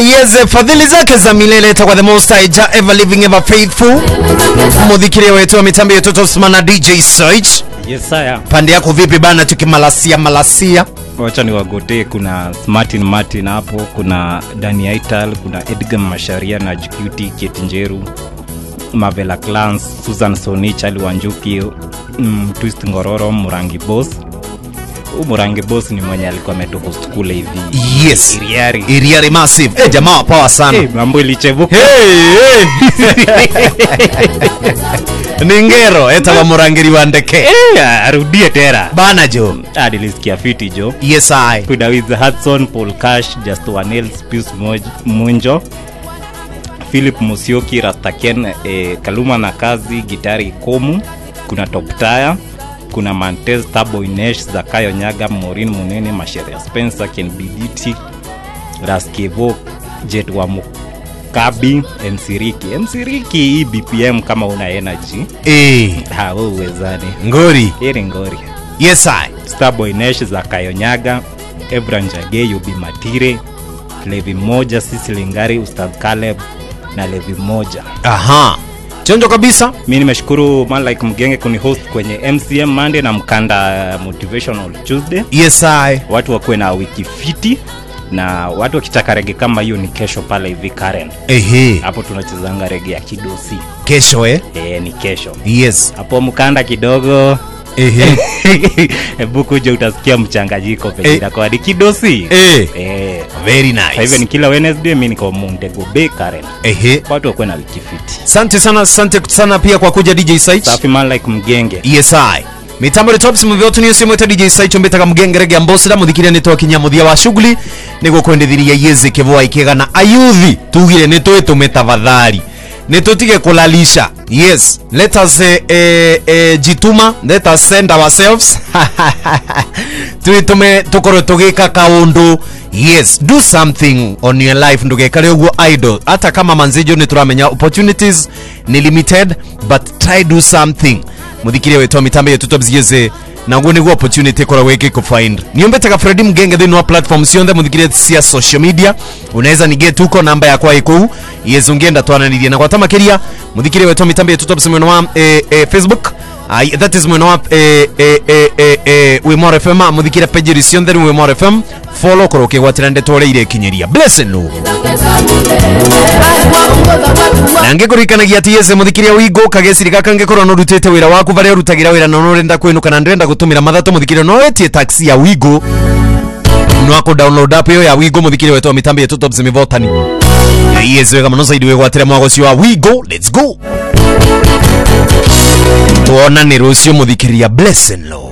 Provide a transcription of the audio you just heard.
yeze fadhili zake za milele takwa the most high ja ever living ever faithful mudhikiria wetu wa mitambo yetu tosmana dj search Yes, saya. pande yako vipi bana tukimalasia malasia Wacha ni wagotee, kuna Martin Martin hapo, kuna Dani Aital, kuna Edgar Masharia na JQT Kate Njeru, Mavela Clans, Susan Soni, Charlie Wanjuki, mm, Twist Ngororo, Murangi Boss. Huu Murangi Boss ni mwenye alikuwa ametuhost kule hivi yes Iriari. iriari massive eh jamaa wa power sana Hey, mambo ilichebuka. hey, hey. ni ngero etawa murangiri wa ndeke Eh, arudie tena. bana jo Ah, nilisikia fiti jo. yes i kuna Wiz Hudson, Paul Cash, Just One Else, Pius Moj- Munjo, Philip Musioki, Rastaken, eh, Kaluma na Kazi, Gitari Komu, kuna Top Tire, kuna Mantez, Tabo Inesh, Zakayo Nyaga, Morin Munene, Masheria Spencer, Ken Biditi, Raskevo, Jet wa Mukabi, MC Riki. MC Riki hii BPM kama una energy, eh ha wewe uwezani. ngori Heri ngori. yes i Starboy Nash za Kayonyaga, Ebra Njage, Yubi Matire, Levi Moja, Sisi Lingari, Ustadh Caleb na Levi Moja. aha chonjo kabisa Mi nimeshukuru man like Mgenge kunihost kwenye MCM Monday na Mkanda Motivational Tuesday. yes i Watu wakuwe na wiki fiti na watu wakitaka rege kama hiyo ni kesho pale hivi Karen. ehe Hapo tunachezanga rege ya kidosi. kesho eh E, ni kesho. yes Hapo Mkanda kidogo ehe hebu kuja utasikia mchanganyiko Eh. penye inakuwa ni kidosi. eh Eh, very Kwa hivyo nice ni kila Wednesday mi niko Montego Bay Karen. ehe Watu wakuwe na wiki fiti. asante sana asante sana pia kwa kuja dj site Safi man like mgenge. yes i mitambo retops muvyotu niyo simweta dj site mbetaga mugengerege ambosira muthikiria nitwa kinya muthia wa shughuli niguo kwendithiria yeze kivua ikega na ayuthi tugire nitwitume tafadhali nitutige kulalisha yes let us eh, eh, eh, jituma let us send ourselves twitume tukorwe tugika kaundu yes do something on your life ndugekare uguo idle hata kama manzijo ni turamenya opportunities ni limited but try do something muthikiria wetwa mitambo yetu tobziyeze naguo niguo opportunity koragwo igikufind niombetaga fredi mgenge thiini wa platform ciothe muthikirie cia social media unaweza niget huko namba yakwa ikuu yezu ngienda twananirie na gwata makiria muthikirie wetwa mitambo yetu tobs mwena wa eh, eh, facebook Ai, that is mwena wa eh, eh, eh, eh, eh, wimor fm muthikire pejiri ciothe ni wimor fm follow korwo ukigwatira ndeto uria irekinyeria blessing nu na ngĩkũririkanagia atĩ yese mũthikĩria wĩngũ kageciri gaka ngĩkorwo no rutĩte wĩra waku varĩa ũrutagĩra wĩra na no ũrenda kwĩnũka na ndĩrenda gũtũmĩra mathatũ mũthikĩria no wetie taxi ya wĩngũ no akũ download app ĩyo ya wĩngũ mũthikĩria wetwa mĩtambo yetu tops mĩvotani yes wega mũno zaidi wĩgwatĩre mwago ũcio wa wĩngũ let's go tuonane rũciũ mũthikĩria blessing law